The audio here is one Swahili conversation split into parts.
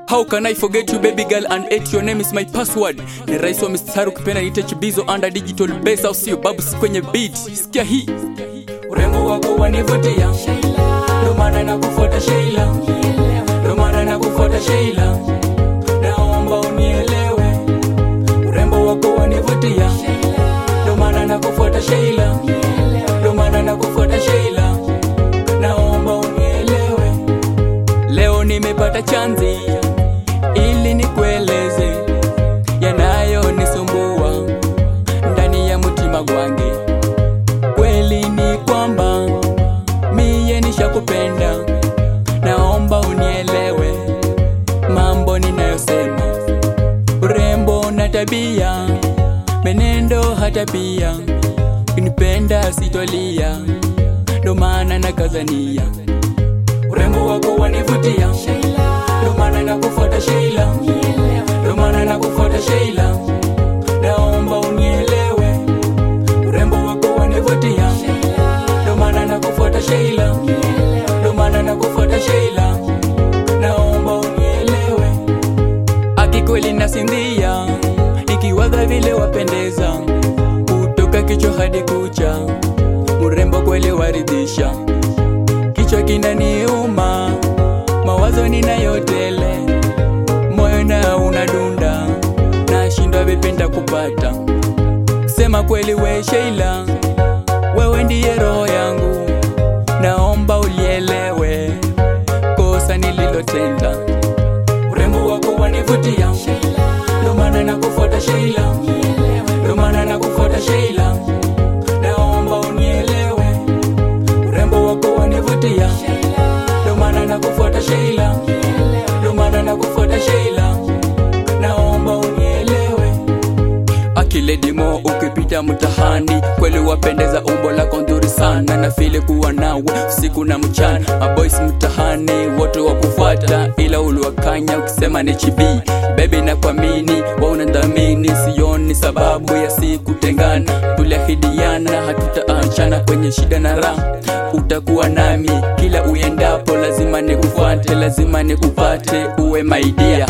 How can I forget you baby girl and eight your name is my password ni rais wa mistari ukipenda niite chibizo under digital base au sio babu si kwenye beat sikia hii urembo wako wanivutia ndo maana nakufuata Sheila ndo maana nakufuata Sheila naomba unielewe urembo wako wanivutia ndo maana nakufuata Sheila ndo maana nakufuata Sheila naomba unielewe leo nimepata chanzi ili nikueleze yanayonisumbua ndani ya mtima gwange kweli ni kwamba miye nishakupenda naomba unielewe mambo ninayosema urembo na tabia menendo hata pia kunipenda sitolia ndo maana nakazania urembo wako wanivutia ndo maana nakufuata Sheila ndo maana nakufuata Sheila naomba unielewe urembo wako wanivutia ndo maana nakufuata Sheila ndo maana nakufuata Sheila naomba unielewe akikweli nasindia nikiwaza vile wapendeza kutoka kichwa hadi kucha mrembo kweli waridhisha kichwa kinaniuma mawazo ninayotele moyo na unadunda nashindwa vipenda kupata sema kweli we Sheila wewe ndiye roho yangu naomba ulielewe kosa nililotenda urembo wako wanivutia ndo maana nakufuata Sheila ndo maana nakufuata Sheila naomba unielewe urembo wako wanivutia ndo maana nakufuata Sheila ndo maana nakufuata Sheila naomba unielewe akiledimo ukipita mtahani kweli wapendeza umbo lako nzuri sana na file kuwa nawe usiku na mchana maboys mtahani wote wakufuata ila uliwakanya ukisema ni chibi bebi na kuamini wa unadhamini sioni sababu ya si kutengana tuliahidiana hatutaachana kwenye shida na raha utakuwa nami kila uendapo lazima nikufuate lazima nikupate uwe maidia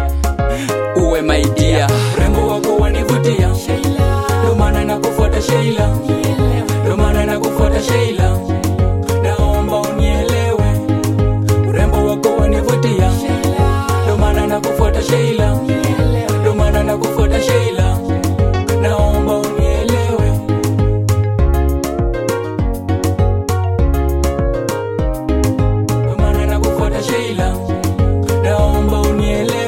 uwe maidia urembo wako wanivutia ndo maana nakufuata Sheila ndo maana nakufuata Sheila naomba unielewe urembo wako wanivutia ndo maana nakufuata Sheila ndo maana nakufuata Sheila naomba unielewe ndo maana nakufuata Sheila naomba unielewe